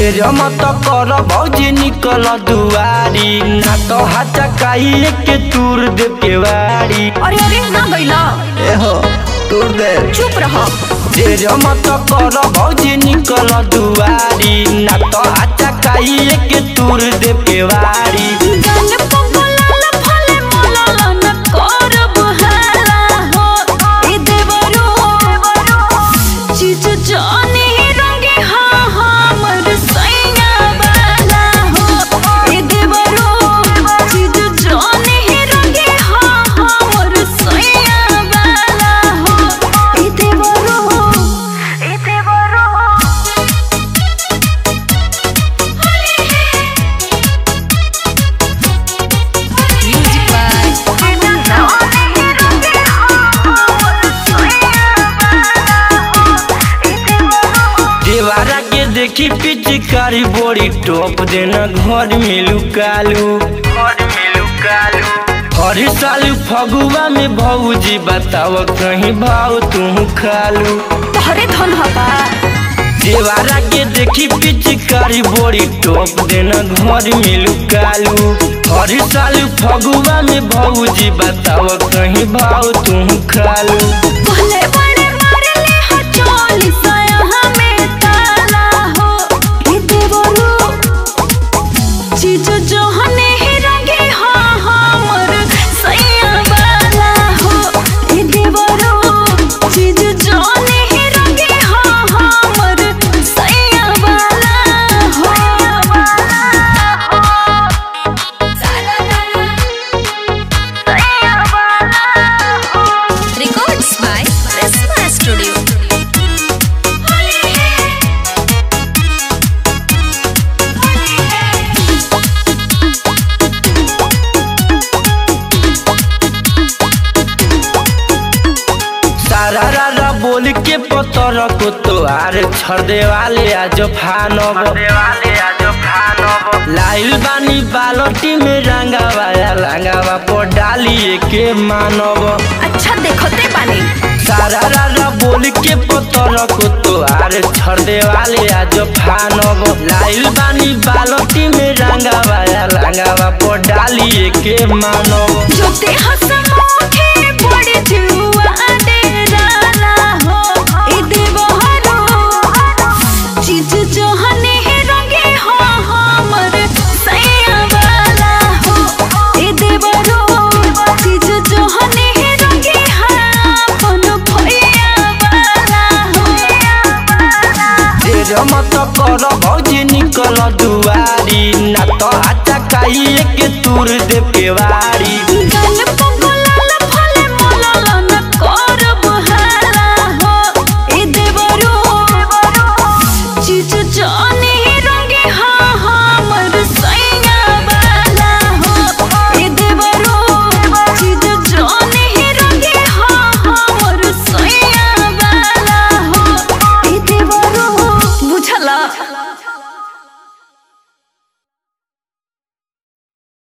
ढेर मत कर भौजी निकल दुआरी ना तो हाचा काहे के तूर दे केवाड़ी अरे अरे ना गइला एहो तूर दे चुप रह ढेर मत कर भौजी निकल दुआरी ना तो हाचा काहे के तूर दे केवाड़ी गाल पगलाल फले मलल न करब हाला हो ए देवरो चीज जाने रंगे हाँ हमर सैया वाला हो ए देवरो चीज जाने रंगे हाँ हमर सैया वाला हो ए देवरो ए देवरो Music by देवारा के देखी पिचकारी बोरी टोप देना घर में लुकालू घर में लुकालू हर साल फगुआ में भौजी बताव कहीं भाव तू खालू तोहरे धन हबा देवारा के देखी पिचकारी बोरी टोप देना घर में लुकालू हर साल फगुआ में भौजी बताव कहीं भाव तू खालू पहले बड़े मारे ले हो चोली साया हमें ताला हो ये देवरू चीज जो हने ही रंगे हाँ हमर सैया वाला हो ये देवरू चीज जो हने ही रंगे हाँ हमर सैया वाला हो सैया वाला हो Records by Prisma Studio. सारा रारा बोल के पतर को तो आर छर देवाले आज फानब लाइल बानी बालटी में रंगावा रंगावा पर डालिए के मानब अच्छा देखते बानी सारा रारा बोल के पतर को तो आर छर देवाले आज फानब लाइल बानी बालटी में रंगावा रंगावा पर डालिए के मानब जो ते हसमुखे बड़े जुआ डेराला हो ए देवहरो चीज जो हने ही रंगे हो हमर सैया वाला हो ए देवरो चीज जो हने ही रंगे अपन भैया वाला हो तेरे मत कर भौजी निकल दुआरी ना तो हाचा काहे के तूर दे केवाड़ी